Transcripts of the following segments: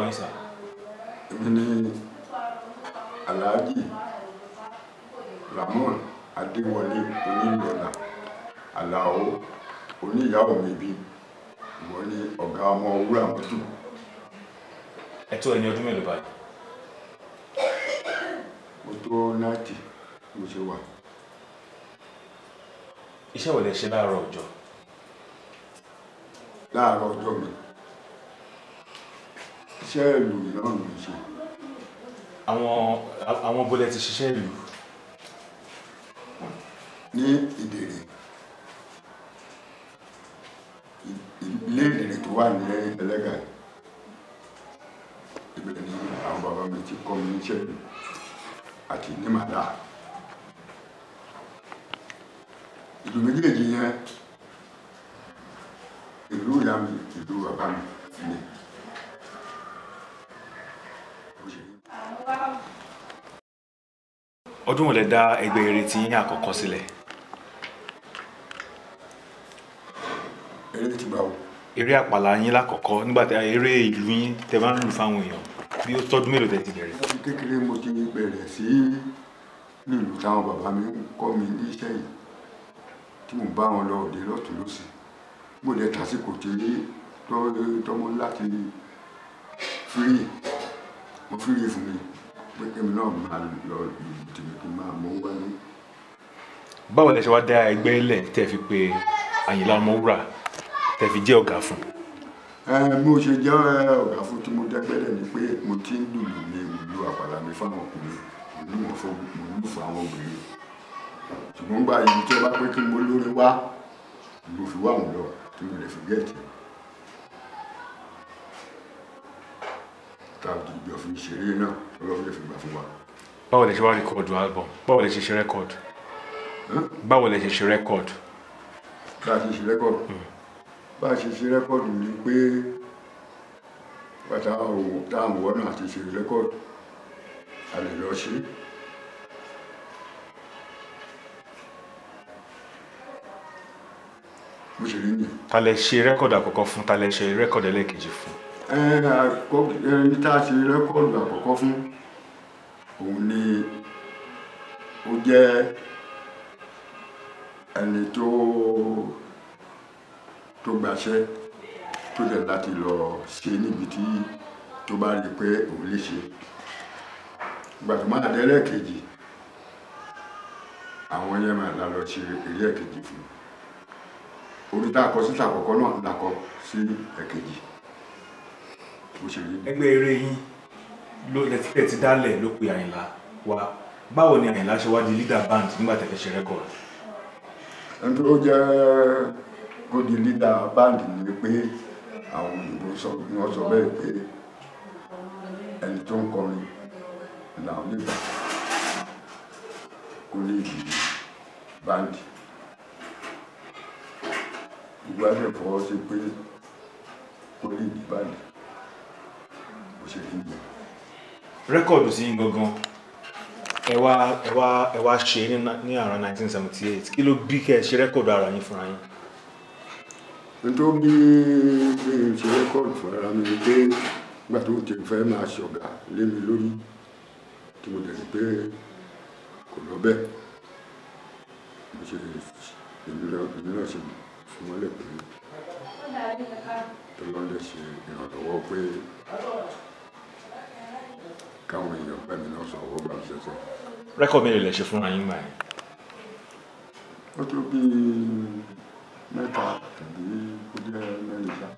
yín sà. èmi ní alhaji ramon adéwọlé onílọ́lá alao oníyàwó mi bí ìwọ ní ọ̀gá ọmọ wúrà mọ́tò ẹ tó ẹni ọdún mélòó báyìí. mo tó náàtì mo ṣe wà iṣẹ́ wo lẹ ṣe láàárọ̀ ọjọ́. láàárọ̀ ọjọ́ mi iṣẹ́ ìlú náà ló ń ṣe àwọn àwọn bólẹ̀ ti ṣiṣẹ́ ìlú. ní ìdèrè ilé ìdèrè tó wà ní ẹlẹ́gà ibẹ̀ ni àwọn bàbá mi ti kọ́ mi níṣẹ́ ìlú àti ní màdá ìlú méjèèjì yẹn ìlú ìyá mi ìlú bàbá mi ni. Bó ṣe rí. ọdún wo lẹ dá ẹgbẹ́ eré tí yín àkọ́kọ́ sílẹ̀. eré ti bá wò. eré àpàlà yín lákọ̀ọ́kọ́ nígbà tí eré ìlú yín tẹ bá ń lù fáwọn èèyàn bí ó tọ́dún mélòó tẹ ti bẹ̀rẹ̀. láti kékeré mo ti bẹ̀rẹ̀ sí nílùú táwọn bàbá mi ń kọ́ mi ní iṣẹ́ yìí tí mo bá wọn lọ òde lọ́tún lọ́sì mo dẹ̀ tásìkò tí tọ́- tọ́mọ láti fírì mo fírì fún mi pé kémi náà máa lọ ìlú tèmi kí n máa mọ wálé. báwo lẹ ṣe wá dá ẹgbẹ́ lẹ̀ tẹ́ fi pé Àyìnlá Ọmọwúrà tẹ́ fi jẹ́ ọ̀gá fún. ẹ bí mo ṣe jẹ́ ọ̀gá fún tí mo dẹ́gbẹ́lẹ̀ ni pé mo ti ń lùlù ní ìlú àpàlà mi fáwọn ọkùnrin mo ní mo fún mo ní fún àwọn obìnrin ṣùgbọ́n gba ìlú tí wọ́n bá pé kí mo lórí wá mo fi wá wọn lọ tí mo lè fi gẹ̀ẹ́tì tàbí ìjọ fi ṣeré náà ọlọ́run lè fi gbà fún wa. báwo lẹ ṣe wá rìkọ́dù album báwo lẹ ṣe ṣe rẹ́kọ̀dù báwo lẹ ṣe ṣe rẹ́kọ̀dù. bá a ṣe ṣe rẹ́kọ̀dù bá a ṣe ṣe rẹ́kọ̀dù ni pé bàtà òun táwọn wọ́n náà ti ṣe rẹ́kọ̀dù a lè lọ ṣe bó ṣe rí nìyẹn. ta lẹ ṣe rẹ́kọ̀dù àkọ́kọ́ fún ta lẹ ṣe rẹ́kọ̀dù ẹlẹ́ẹ̀kejì fún. Ẹ, àkọ́- ẹni tá a ṣe rẹ́kọ̀dù àkọ́kọ́ fún òun ni ó jẹ́ ẹni tó tó gbaṣẹ́ tó dẹ̀ láti lọ ṣe níbi tí tó bá rí i pé òun lè ṣe ìgbà tó máa dé ẹlẹ́ẹ̀kejì àwọn yẹn máa la lọ ṣe eré ẹ̀kejì fún orí tá a kọ síta àkọ́kọ́ náà la kọ sí ẹ̀kejì bó ṣe rí ni. ẹgbẹ́ eré yín ló lẹ́tí ti dálẹ̀ ló pe Àyìnlá wa báwo ni Àyìnlá ṣe wá di leader band nígbà tẹ́ fẹ́ ṣe rẹ́kọ̀dù. ẹni tó jẹ́ gòdì lídà báńdì ni pé àwọn òyìnbó sọ ni wọ́n sọ bẹ́ẹ̀ pé ẹni tó ń kọrin làwọn lè gbà kó lè di báńdì gbogbo àgbẹ̀ fọwọ́ sí pé kó lè di báńdì bó ṣe rí nìyẹn. rẹ́kọ̀dù sí yín gangan ẹ wá ẹ wá ẹ wá ṣe ní na- ní around 1978 kí ló bí kẹ́ ẹ ṣe rẹ́kọ̀dù ara yín fúnra yín. nítorí bí bí n ṣe rẹ́kọ̀dù fún ara mi ni pé nígbà tó ti fẹ́ máa ṣọ̀gá lé mi lórí tí mo dẹ̀ rí pé kò lọ bẹ́ẹ̀ mo ṣe èmi náà èmi náà ṣe fún wọn lè pé tó lọ́n lè ṣe ìrànlọ́wọ́ pé káwọn èèyàn pẹ́ mi náà sọ owó bá mi ṣẹ̀ṣẹ̀. rẹ́kọ̀dù mélòó lẹ ṣe fúnra yín gbà yẹn. ó tó bí mẹ́ta tàbí ó jẹ́ mẹ́rin ṣá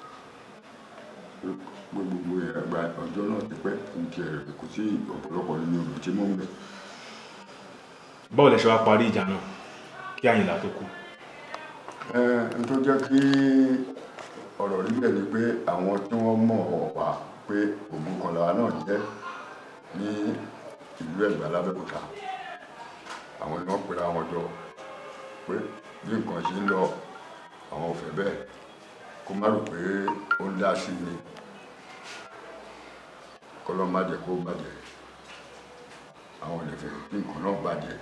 gbogbo ẹ̀gbà ọjọ́ náà ti pẹ́ ní ti ẹ̀rẹ̀ kò sí ọ̀pọ̀lọpọ̀ nínú ọ̀rọ̀ tí mò ń bẹ̀. báwo lẹ ṣe wá parí ìjà náà kí Àyìnlá tó kú. ẹ n tó jẹ́ kí ọ̀rọ̀ rí bẹ́ẹ̀ ni pé àwọn tí wọ́n mọ̀ wá pé ògùn kọlà náà jẹ́ ní ìlú Ẹ̀gbá lábẹ́òkúta àwọn ni wọ́n pera wọn jọ pé bí nǹkan ṣe ń lọ àwọn ò fẹ́ bẹ́ẹ̀ kó má rò pé ó ń dá sí ni kọ́lọ́ má jẹ́ kó bàjẹ́ àwọn ò lè fẹ́ kí nǹkan náà bàjẹ́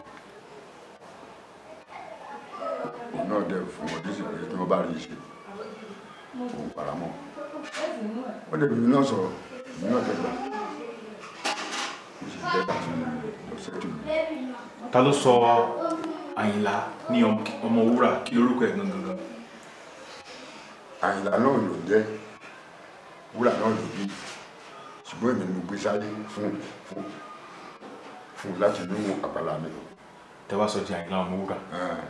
òun náà dẹ̀ fún wọn dísì pé tí wọ́n bá rí i ṣe òun paramọ́ wọ́n dẹ̀ bìbí náà sọ̀rọ̀ èmi náà tẹ̀gbà mo sì tẹ̀gbà fún mi lọ́sẹ̀ tó mi. ta ló sọ àyìnlá ní ọm- ọmọ wúrà kí lórúkọ ẹ̀ gangan gan àyìnlá náà ló jẹ́ wúrà náà ló bí ṣùgbọ́n èmi ni mo gbé sáyé fún fún fún láti inú àpàlà mi. tẹ wá sọ di àyìnlá ọmọ wúrà Eh,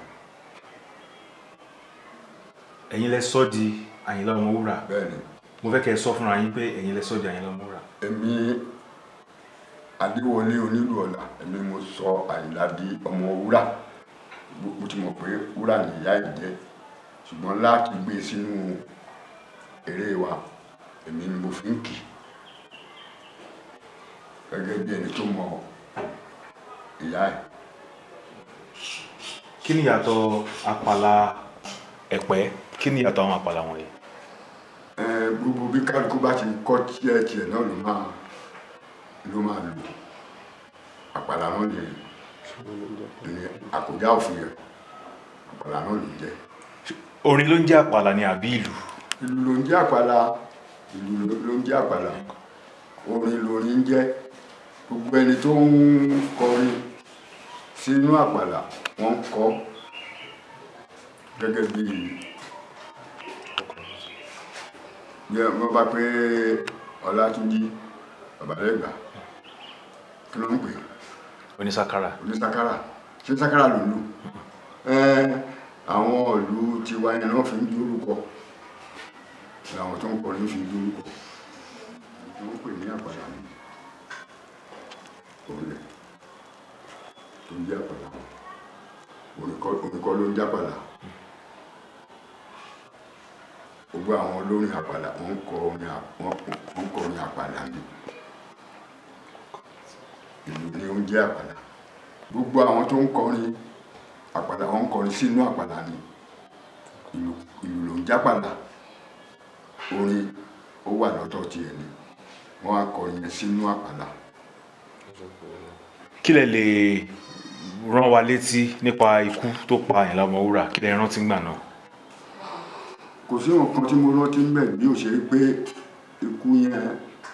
ẹ̀yin lẹ sọ di àyìnlá ọmọ wúrà bẹ́ẹ̀ ni mo fẹ́ kẹ́ ẹ sọ fúnra yín pé ẹ̀yin lẹ sọ di àyìnlá ọmọ wúrà èmi adéwọlé onílù ọ̀la èmi mo sọ àyìnlá di ọmọ wúrà Mo- mo ti mọ̀ pé wúrà ni ìyá ẹ̀ jẹ́ ṣùgbọ́n láti gbé sínú eré wa èmi ni mo fi ń kì gẹ́gẹ́ bí ẹni tó mọ ìyá ẹ̀ kí ni ìyàtọ̀ àpàlà ẹ̀pẹ́ kí ni ìyàtọ̀ àwọn àpàlà wọ̀nyí Ẹ, gbogbo bí kálukú bá ti kọ́ tiẹ̀ tiẹ̀ náà ló máa ló máa lò àpàlà náà lè ní àkójá òfin rẹ̀ àpàlà náà lè jẹ́ orin ló ń jẹ́ àpàlà ni àbí ìlù ìlú ló ń jẹ́ àpàlà ìlú ló- ló ń jẹ́ àpàlà orin lórin ń jẹ́ gbogbo ẹni tó ń kọrin sínú àpàlà wọ́n ń kọ gẹ́gẹ́ bí bí wọ́n bá pé Ọlátúnjí Babalẹ́gbà kí ló ń pè é onísàkárà onísàkárà ṣé sàkárà ló ń lù ẹ àwọn ìlú tiwa yẹn náà fi ń dúrúkọ làwọn tó ń kọrin fi ń dúrúkọ wọ́n pè ní àpàlà ní orílẹ̀ tó ń jẹ́ àpàlà oníkọ́ ló ń jápàlà gbogbo àwọn olórin àpàlà wọ́n ń kọ orin à- wọ́n wọ́n ń kọ orin àpàlà ní ìlú ni ó ń jẹ́ àpàlà gbogbo àwọn tó ń kọrin àpàlà wọn ń kọrin sínú àpàlà ni ìlú ìlú ló ń jápàlà orin ó wà lọ́tọ̀ tiẹ̀ ni wọ́n á kọrin yẹn sínú àpàlà kí lẹ lè rán wa létí nípa ikú tó pa àyìnlá ọmọ wúrà kí lẹ rántí gbà náà kò sí nǹkan tí mo rántí ń bẹ̀ bí ó ṣe pé ikú yẹn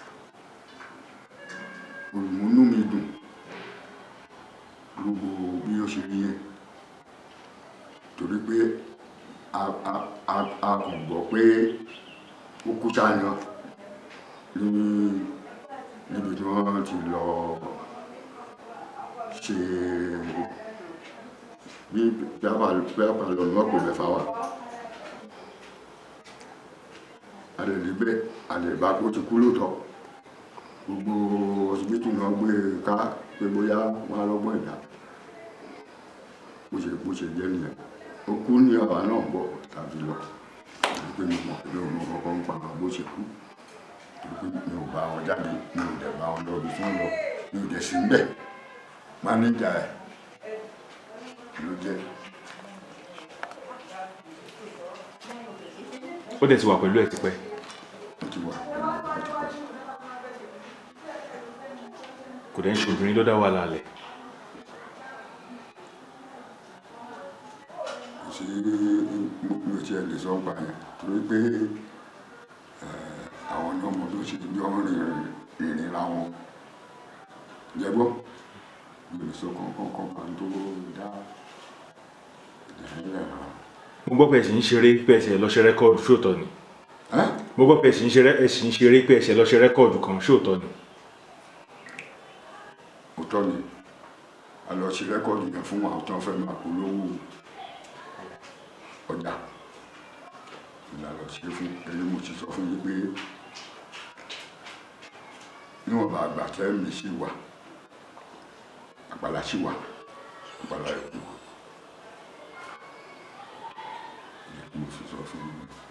olùmúnú mi dùn gbogbo bí ó ṣe rí yẹn torí pé a a a a kàn gbọ́ pé ó kú sáyàn ní níbi tí wọ́n ti lọ ṣe bí pẹ́pà pẹ́pà lọ́nà wọ́n pè mẹ́fà wà a lè rí bẹ́ẹ̀ a lè bá kó ti kú lóòótọ́ gbogbo ọsibítù náà gbé e ká pé bóyá wọn á lọ́gbọ́n ìdá bó ṣe bó ṣe jẹ́ nìyẹn ó kú ní àwa náà bọ̀ tàbí lọ torí pé mi mọ̀ pé mi ò mọ kankan ń pa àwọn bó ṣe kú torí pé mi ò bá wọn jáde mi ò dẹ̀ bá wọn lọ ibi tí wọ́n lọ mi ò dẹ̀ sí ń bẹ̀ mánéjà ẹ̀ ló jẹ́ ó dẹ̀ ti wà pẹ̀lú ẹ̀ tipẹ́ ó ti wà pẹ̀lú ẹ̀ ti pẹ́. kò dẹ̀ ń ṣe obìnrin ló dá wà lálẹ́ sí mi ò tiẹ̀ lè sọ pa yẹn torí pé eh, àwọn ní ọmọ tó ṣe jọ ń rìn ìrìn ra wọn jẹ́gbọ́ mi ò lè sọ kankan kankan tó dá ìdílé rà. mo gbọ́ pé ẹ̀ sì ń ṣeré pé ẹ̀ sì lọ ṣe rẹ́kọ̀dù ṣóòtọ́ ni ẹ́ mo gbọ́ pé ẹ̀ sì ń ṣeré ẹ̀ sì ń ṣeré pé ẹ̀ sì lọ ṣe rẹ́kọ̀dù kan ṣóòtọ́ ni òótọ́ ni a lọ sí rẹ́kọ̀dù yẹn fún àwọn tó ń fẹ́ máa polówó ọjà ìlà lọ sí fún èyí mo ti sọ fún yín pé níwọ̀n bá àgbà tẹ́ mi sí wà àgbàlá sí wà àgbàlá ẹ̀kú ìyẹn mo fi sọ fún yín.